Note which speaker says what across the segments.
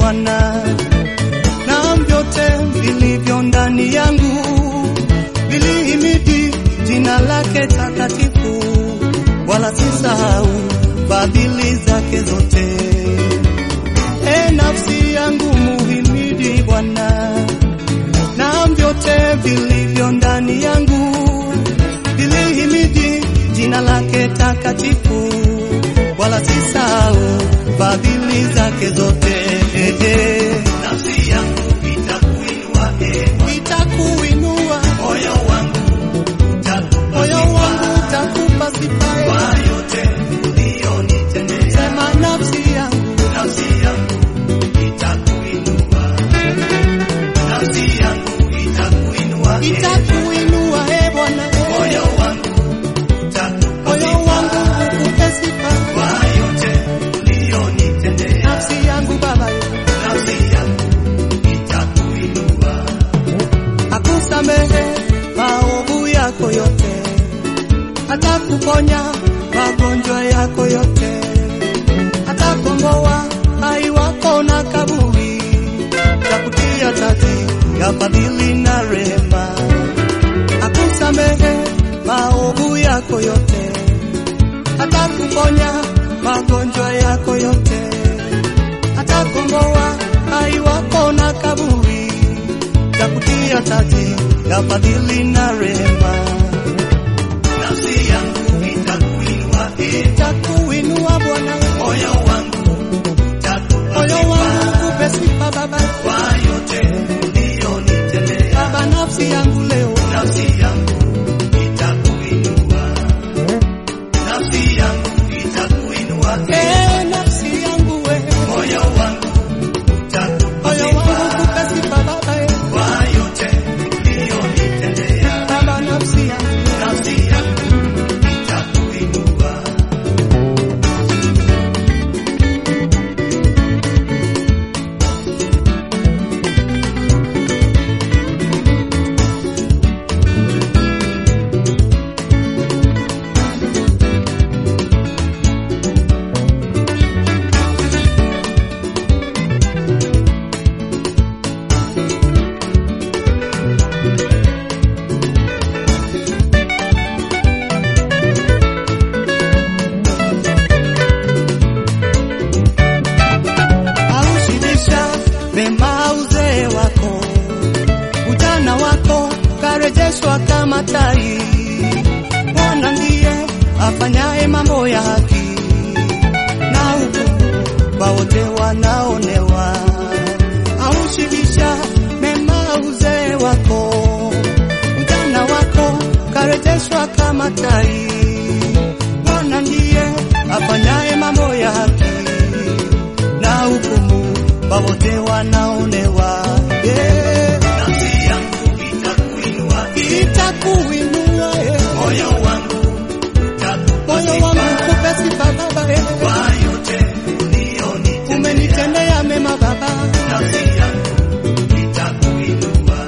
Speaker 1: Bwana, na vyote vilivyo ndani yangu vilihimidi jina lake takatifu, wala sisahau fadhili zake zote. E nafsi yangu muhimidi Bwana, na vyote vilivyo ndani yangu vilihimidi jina lake takatifu, wala sisahau fadhili zake zote.
Speaker 2: Nafsi yangu itakuinua, e Bwana.
Speaker 1: Nitakuinua
Speaker 2: Moyo wangu utakupa
Speaker 1: moyo
Speaker 2: sifa
Speaker 1: wangu utakupa sifa,
Speaker 2: kwa yote uliyonitendea.
Speaker 1: sema nafsi yangu
Speaker 2: Nafsi yangu itakuinua, nafsi yangu itakuinua, e
Speaker 1: itakuinua e Bwana,
Speaker 2: moyo wangu utakupa
Speaker 1: moyo
Speaker 2: sifa
Speaker 1: wangu ukupe sifa,
Speaker 2: kwa yote uliyonitendea.
Speaker 1: nafsi yangu Baba,
Speaker 2: Nafsi yangu itakuinua,
Speaker 1: akusamehe maovu yako yote, atakuponya magonjwa yako yote, atakomboa hai wako na kaburi, takutia taji ya fadhili na rehema, akusamehe maovu yako yote, atakuponya magonjwa yako yote, atakomboa hai wako na kaburi, takutia taji ya fadhili na rehema,
Speaker 2: nafsi yangu itakuinua, e
Speaker 1: takuinua Bwana,
Speaker 2: moyo wangu utakupa
Speaker 1: moyo
Speaker 2: sifa
Speaker 1: wangu kupe sifa Baba,
Speaker 2: kwa yote uliyonitendea.
Speaker 1: Baba, nafsi yangu leo
Speaker 2: Nafsi yangu itakuinua, nafsi yangu itakuinua,
Speaker 1: eh, nafsi yangu we,
Speaker 2: moyo wangu utakupa
Speaker 1: moyo wangu
Speaker 2: sifa
Speaker 1: kupe sifa Baba, eh,
Speaker 2: kwa yote uliyonitendea.
Speaker 1: Baba, nafsi yangu
Speaker 2: Nafsi yangu itakuinua,
Speaker 1: aushibisha mema uzee wako, ujana wako karejeshwa kama tai. Bwana ndiye afanyaye mambo ya haki na hukumu kwa wote wanaonewa. Aushibisha mema uzee wako, ujana wako karejeshwa kama tai. Bwana ndiye afanyaye mambo ya haki na hukumu kwa wote wanaonewa. Yeah.
Speaker 2: nafsi yangu itakuinua,
Speaker 1: Itakuinua eh.
Speaker 2: moyo wangu utakupa
Speaker 1: moyo
Speaker 2: sifa
Speaker 1: wangu kupe sifa Baba, eh.
Speaker 2: kwa yote uliyonitendea.
Speaker 1: umenitendea mema Baba,
Speaker 2: Nafsi yangu itakuinua,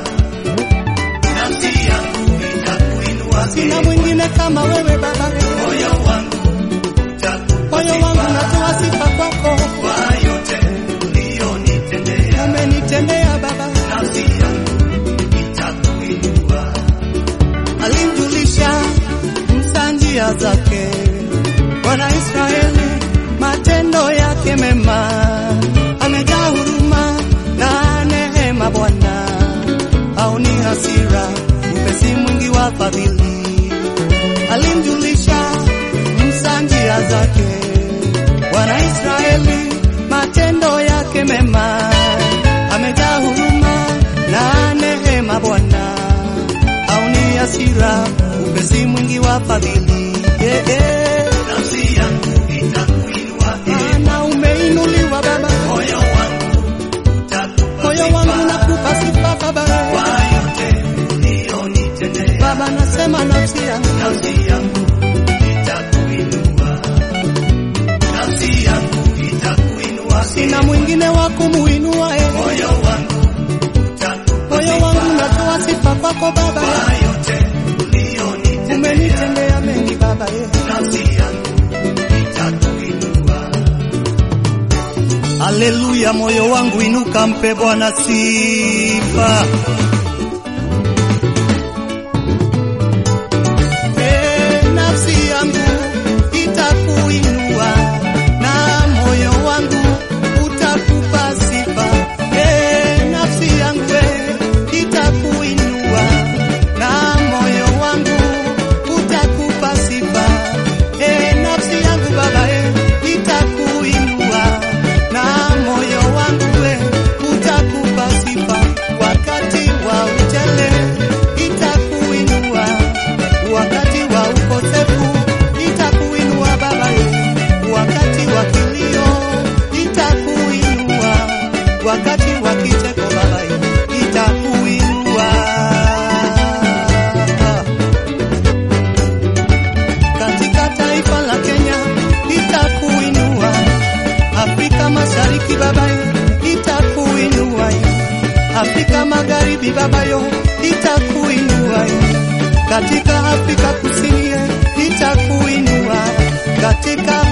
Speaker 2: nafsi yangu itakuinua,
Speaker 1: sina mwingine kama wewe Baba, eh.
Speaker 2: moyo wangu utakupa
Speaker 1: moyo wangu
Speaker 2: sifa
Speaker 1: natoa sifa kwako,
Speaker 2: kwa yote uliyonitendea.
Speaker 1: umenitendea Baba.
Speaker 2: Nafsi yangu itakuinua,
Speaker 1: Alimjulisha Musa njia zake, Bwana Israeli matendo yake mema, amejaa huruma na neema. Bwana haoni hasira, upesi mwingi wa fadhili. Alimjulisha Musa njia zake, Bwana Israeli matendo yake mema, amejaa huruma na neema. Bwana haoni hasira, upesi mwingi wa fadhili. Yeah, yeah.
Speaker 2: nafsi yangu itakuinua,
Speaker 1: Maana umeinuliwa Baba,
Speaker 2: moyo wangu utakupa
Speaker 1: moyo wangu nakupa sifa Baba,
Speaker 2: kwa yote uliyonitendea.
Speaker 1: Baba nasema nafsi yangu
Speaker 2: Nafsi yangu itakuinua, nafsi yangu itakuinua,
Speaker 1: sina mwingine wa kumuinua eh.
Speaker 2: moyo wangu utakupa
Speaker 1: Moyo wangu natoa sifa kwako Baba,
Speaker 2: kwa yote uliyonitendea.
Speaker 1: umenitendea mengi Baba eh.
Speaker 2: Nafsi yangu itakuinua,
Speaker 1: Haleluya, moyo wangu inuka, mpe Bwana sifa. Eh, nafsi yangu itakuinua na moyo wangu utakupa sifa. Eh, nafsi yangu eh, itakuinua na moyo wangu utakupa sifa. Eh, nafsi yangu Baba eh, itakuinua na moyo wangu eh, utakupa sifa wakati wa ujele itakuinua wakati wa ukosefu itakuinua Baba ye, wakati wa kilio itakuinua, wakati wa kicheko Baba ye, itakuinua. Katika taifa la Kenya itakuinua, Afrika Mashariki Baba ye, itakuinua, Afrika Magharibi Baba yo, itakuinua katika Afrika Kusini itakuinua, katika